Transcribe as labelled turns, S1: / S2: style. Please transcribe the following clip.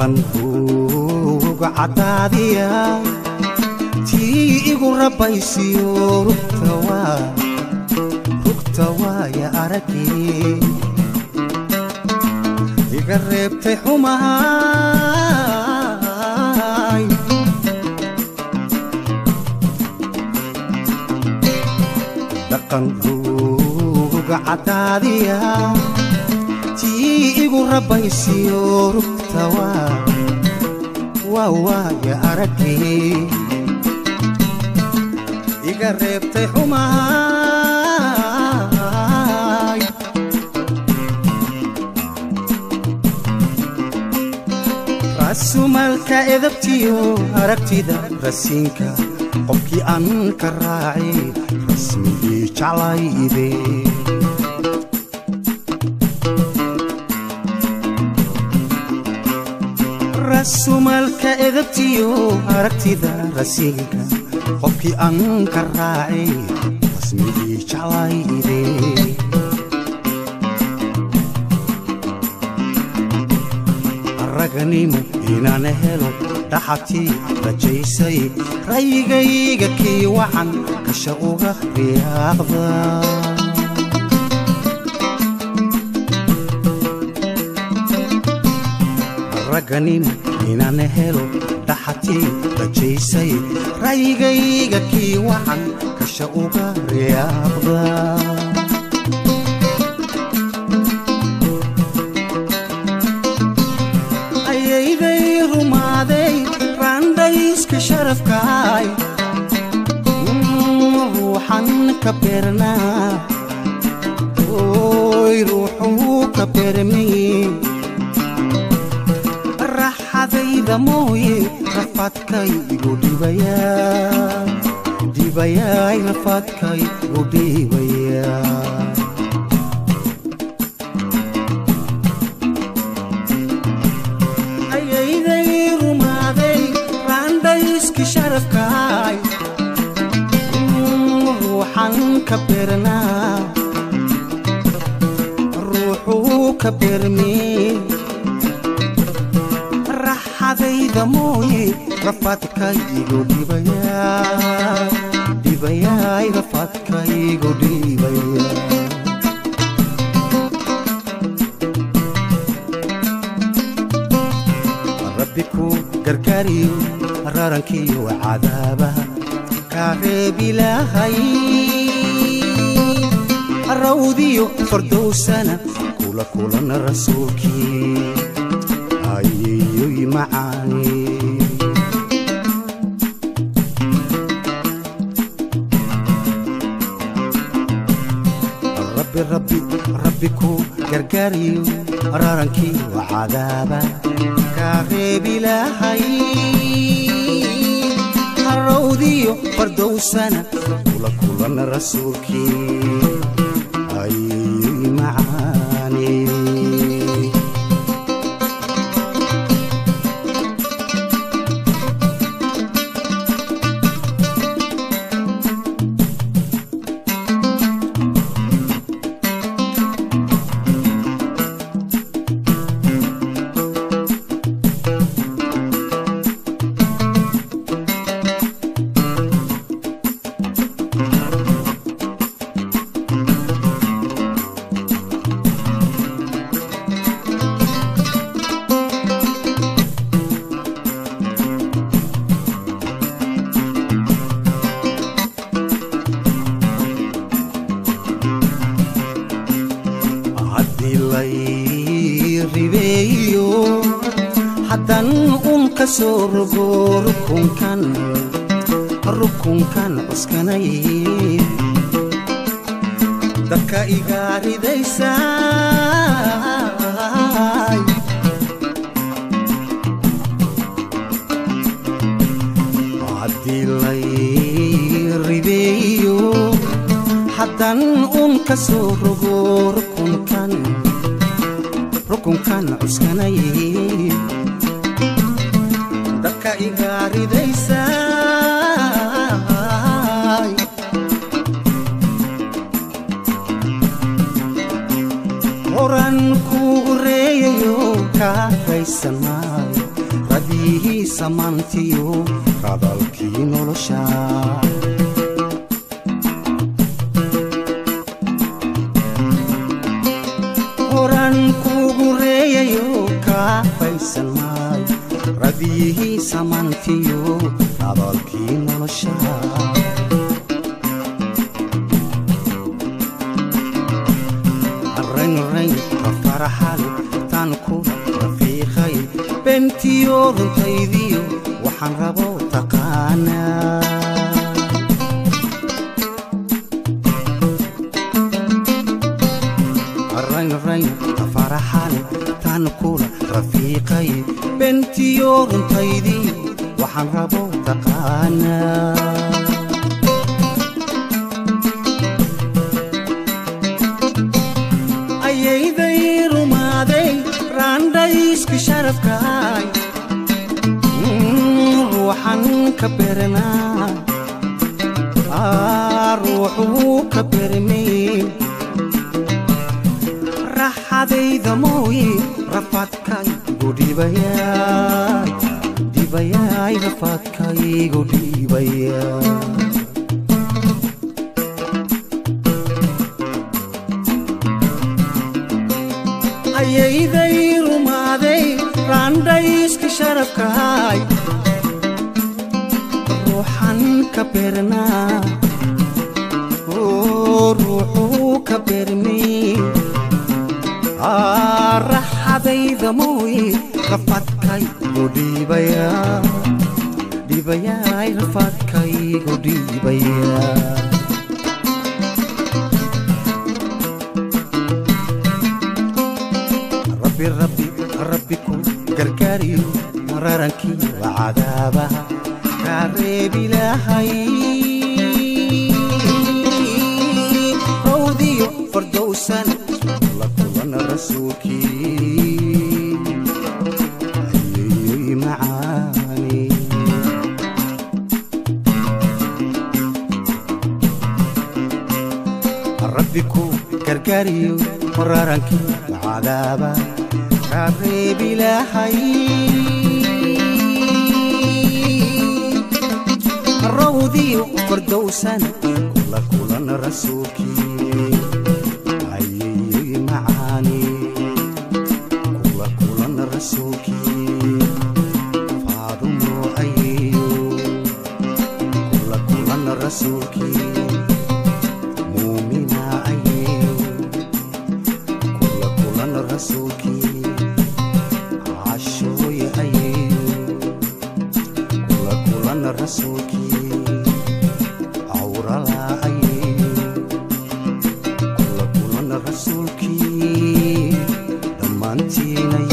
S1: dhaqan ruuga caddaadiya tii igu rabbaysiyo rugta waaya aragii iga reebtay xumahay dhaqan ruuga caddaadiya tii igu rabbaysiyo rugta waa waaya aragii iga reebtay xumahay rasumalka edabtiyo aragtida rasiinka qofkii aan ka raacay rasmigii jaclayde rasumalka edabtiyo aragtida rasiinka qofkii aan ka raacay rasmigii jaclayde raganimo inaan helo dhaxatii rajaysay rayigayga kii wacan kasha uga riyaaqda raganimo inaan helo dhaxatii rajaysay rayigayga kii wacan kasha uga riyaaqda ayayday rumaaday raandhayska sharafkaay ruuxan ka beernaa oy ruuxuu ka beermay raxadayda mooye rafaadkaygu dhibayaa dhibayaay rafaadkaygu dhibayaa ayayday rumaaday raandhayski sharafkaay ruuxan ka beernaa ruuxuu ka beermee raxadayda mooye rafaadkaygu dhibayaa dhibayaay rafaadkaygu dhibayaa rabbi ku gargaariyo rarankiyo cadaabaha kaa reebilaahay rawdiyo fardowsana kula kulana rasuulkii ayeyoy macaani rabbi rabbi rabbi ku gargaariyo rarankiyo cadaaba kaa reebilaahay harawdiyo fardowsana kula kulana rasuulkii ayeyoy macaani haddii lay ribeeyo haddan un ka soo rogo rukunkan rukunkan cuskanay dadka iga ridaysaay haddii lay ribeeyo haddan un ka soo rogo rukunkan rukunkan cuskanay dadka iga ridaysaay horan kugu reeyayo kaa raysan maayo raadiyihii samaantiyo radalkii nolosha horan kuugu reeyayo kaa faysan maayo radiyihii samaantiyo radalkii nolosha raynrayn rafaraxale tan kula rafiiqay bentiyo runtaydiyo waxaan rabo taqaanaa raynrayn rafaraxale tan kula rafiiqay bentiyo runtaydiyo waxaan rabo taqaanaa ayayday rumaaday raandhayska sharafkaay ruuxan ka beranaa ruuxuu ka bermay raxadayda mooye rafaadkaygu dhibayaay dhibayaay rafaadkaygu dhibayaa ayayday rumaaday raandhayska sharafkaay ruuxan ka beernaa ruuxuu ka beermay raxadayda mooye rafadkaygu dhiibayaa dhiibayaay rafadkaygu dhiibayaa rabbi rabbi rabbi ku gargaariyo mararankii waa cadaabaha kaa reebilaahay rawdiyo fardowsan la kulan rasuulkii ayeyoy macaani rabbi ku gargaariyo mararankii waa cadaaba kaa reebilaahay rawdiyo fardowsan kula kulan rasuulkii ayeyoy macaani kula kulan rasuulkii faadumo ayeyo kula kulan rasuulkii muumina ayeyo kula kulan rasuulkii cashooy ayeyo kula kulan rasuulkii cawrala ayeyo kula kulan rasuulkii dhammaantiina